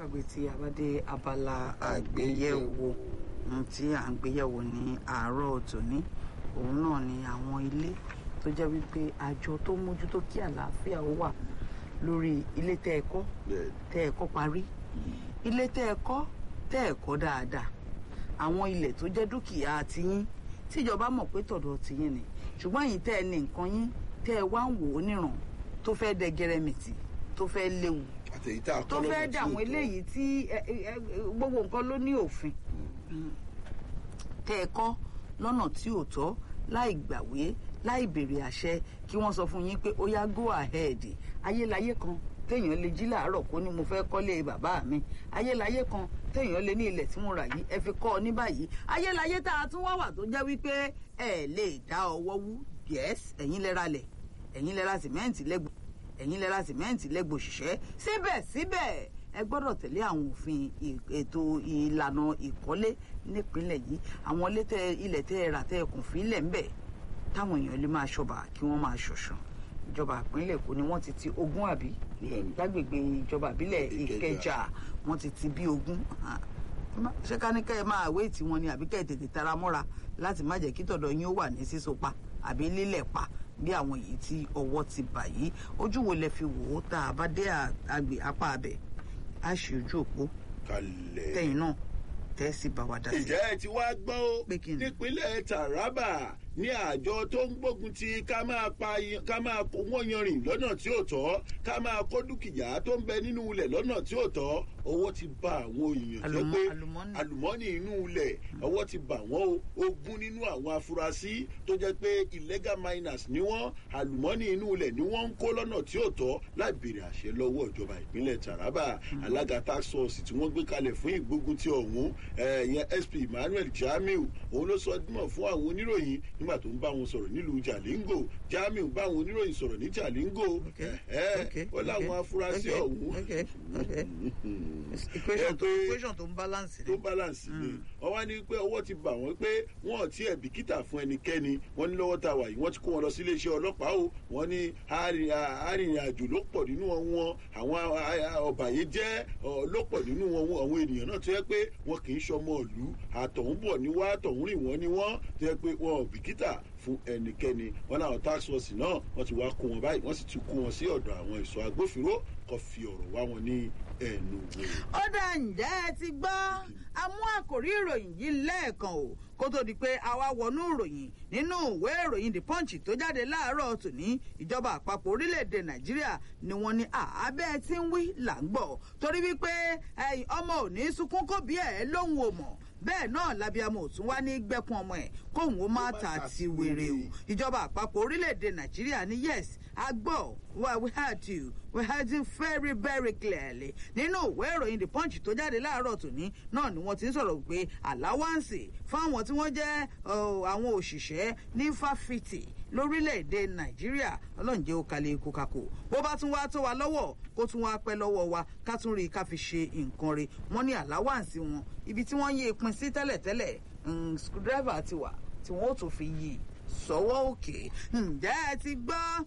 gbàgbé tí a bá dé abala àgbéyẹ̀wò ohun tí à ń gbéyẹ̀wò ní àárọ̀ tòní òun náà ni àwọn ilé tó jẹ́ wípé àjọ tó mójútó kí àlàáfíà ó wà lórí ilé tẹ́ ẹ kọ́ tẹ́ ẹ kọ́ parí ilé tẹ́ ẹ kọ́ tẹ́ ẹ kọ́ dáadáa àwọn ilẹ̀ tó jẹ́ dúkìá tiyín tíjọba mọ̀ pé tọ̀dọ̀ tiyín ni ṣùgbọ́n yìí tẹ́ ẹ ní nǹkan yín tẹ́ ẹ wá ń wò ó níràn tó fẹ́ dẹ gẹrẹmìtì tó fẹ́ léwu àtẹ̀yí tá a kọ́ tó lọ́nà fẹ́ tí dà ó àwọn tọ́. eléyìí tí ẹ, ẹ, ẹ, gbogbo nǹkan ló ní òfin tẹ́ ẹ kọ́ lọ́nà tí ò tọ́ láì gbàwé láì béèrè àṣẹ kí wọ́n sọ fún yín pé ó yá go ahead ayélayé kan téèyàn lè jí làárọ̀ kó ní mo fẹ́ kọ́lé bàbá mi ayélayé kan téèyàn lè ní ilẹ̀ tí mo rà yìí ẹ fi kọ́ ọ ní báyìí ayélayé tá a tún wá wà tó jẹ́ wípé ẹ lè dá ọwọ́ wú yes ẹ̀yin lẹ ra lẹ̀ ẹ̀yin lẹ ra sìmẹ́ǹtì lẹ́gbọ̀ọ́ ẹ̀yin lẹ ra sìmẹ́ǹtì lẹ́gbọ̀ọ́ òṣìṣẹ́ síbẹ̀síbẹ̀ ẹ gbọ́dọ̀ tẹ̀lé àwọn òfin ì- ètò ìlànà ìkọ́lé nípínlẹ̀ yìí àwọn ilé tẹ ilẹ̀ tẹ ẹ rà tẹ ẹ kùn fílẹ̀ ńbẹ̀ táwọn èèyàn lè máa ṣọba kí wọ́n máa ṣọ̀ṣàn ìjọba ìpínlẹ̀ Èkó ni wọ́n ti ti ogún àbí Bẹ́ẹ̀ni. lágbègbè ìjọba ìbílẹ̀ Ìkẹjà. Ìkẹjà wọ́n ti ti bí ogún Ah, ṣé ká ní kẹ́ ẹ máa wé tí wọn ni àbí kẹ́ ẹ tètè tara mọ́ra láti má jẹ́ kí tọ̀dọ̀ yín ó wà ní síso pa àbí lílẹ̀ pa bí àwọn èyí tí ọwọ́ ti bà yìí ojú wo lẹ fi wò ó tá a bá dé à- àgbè apá abẹ á ṣe ojú òpó kalẹ̀. tẹ̀yìn náà tẹ́ sí bá wa dá sí. ǹjẹ́ ẹ ti wá gbọ́ ó Pé kí ni? nípínlẹ̀ Taraba ní àjọ tó ń gbógun ti ká máa pa yan- ká máa kó wọ́n yanrìn lọ́nà tí ò tọ́ ká máa kó dúkìá tó ń bẹ nínú ilẹ̀ lọ́nà tí ò tọ́ owó ti bá àwọn èèyàn tó Àlùmọ́- pé àlùmọ́nì. àlùmọ́nì inú ilẹ̀ owó ti bà wọ́n o ogún nínú àwọn afurasí tó jẹ́ pé illegal miners ni wọ́n àlùmọ́nì inú ilẹ̀ ni wọ́n ń kó lọ́nà tí ò tọ́ láì béèrè àṣẹ lọ́wọ́ ìjọba ìpínlẹ̀ Taraba alága task force tí wọ́n gbé kalẹ̀ fún ìgbógun ti ọ̀hún eh, ìyẹn SP Emmanuel Jamiu òun ló sọ dímọ̀ fún àwọn oníròyìn nígbà tó ń bá wọn sọ̀rọ̀ nílùú Jalingo Jamiu bá àwọn oníròyìn sọ̀rọ̀ ní Jalingo Okay, eh, okay, ó láwọn okay, afurasí okay, ọ̀hún okay, okay. equation ẹ tó pé- equation tó ń balance tó ni. balance ni wọ́n wá ní pé ọwọ́ ti bà wọ́n pé wọ́n ò tiẹ̀ bìkítà fún ẹnikẹ́ni wọ́n ní lọ́wọ́ tá a wà yìí wọ́n ti kó wọn lọ sí iléeṣẹ́ ọlọ́pàá o wọ́n ní arìn- arìnrìn àjò ló pọ̀ nínú wọn àwọn ọ̀bàyéjẹ́ ọ, ló pọ̀ nínú wọn àwọn ènìyàn náà tó yẹ pé wọn kì í ṣọmọ ìlú àtọ̀hún bọ̀ ní wá àtọ̀hún rìn wọ́n ní wọ́n tó yẹ pé wọn ò bìkítà fún ẹnikẹ́ni wọn láwọn tax force náà wọ́n ti wá kó wọn báyìí wọ́n sì ti kó wọn sí ọ̀dọ̀ àwọn ẹ̀ṣọ́ agbófinró kó fi ọ̀rọ̀ wá wọn ní ẹnu wò. ó dá ǹjẹ́ ẹ ti gbọ́ a mú àkòrí ìròyìn yìí lẹ́ẹ̀kan o kó tó di pé a wá wọnú ìròyìn nínú ìwé ìròyìn the punch tó jáde láàárọ̀ tòní ìjọba àpapọ̀ orílẹ̀-èdè nàìjíríà ni wọ́n ní àábẹ́ tí ń wí là ń gbọ́ torí wípé ẹ̀yin ọmọ ò ní sunkún kó bí ẹ̀ lóhùn ò mọ̀ bẹ́ẹ̀ náà labiamọ ò tún wá ní gbẹ́kun ọmọ ẹ̀ kóhùn ó má ta ti wèrè o ìjọba àpapọ̀ orílẹ̀-èdè nàìjíríà ní yes a gbọ́ well we heard you we heard you very very clearly nínú ìwé ìròyìn the punch tó jáde láàárọ̀ tòní náà ni wọ́n ti ń sọ̀rọ̀ pé àláwáǹsì fáwọn tí wọ́n jẹ́ ọ, àwọn òṣìṣẹ́ ní fáfitì lórílẹ̀‐èdè nàìjíríà ọlọ́njẹ́ ó kalẹ̀ ikú kakò bó bá tún wá tó wa lọ́wọ́ kó tún wá pẹ́ lọ́wọ́ wa ká tún rí i ká fi ṣe nǹkan re wọ́n ní àláwáǹsì wọn ibi tí wọ́n yí ìpín sí tẹ́lẹ̀tẹ́lẹ̀ mm, screwdriver ti wà tí wọ́n ó tún fi yí sọ́wọ́ òkè ǹjẹ́ ẹ ti gbọ́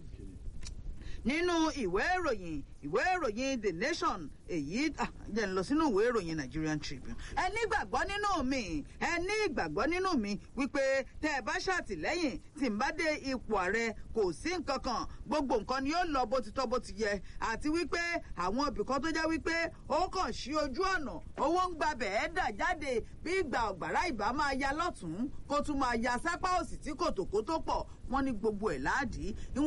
nínú ìwé ìròyìn ìwé ìròyìn the nation èyí ah, jẹ́ ń lọ sínú ìwé ìròyìn nigerian tribune ẹ ní ìgbàgbọ́ nínú mi ẹ ní ìgbàgbọ́ nínú mi wípé tẹ́ ẹ bá ṣàtìlẹ́yìn tí n bá dé ipò ààrẹ kò sí nǹkan kan gbogbo nǹkan ni yóò lọ bó ti tọ́ bó ti yẹ àti wípé àwọn ibìkan tó jẹ́ wípé ó kàn sí ojú ọ̀nà owó ń gbabẹ̀ ẹ́ dà jáde bí ìgbà ọ̀gbàrá ìbá máa ya lọ́tún kó tún máa ya sápá òsì tí kòtòkó tó pọ̀ wọ́n ní gbogbo ẹ̀ láàdí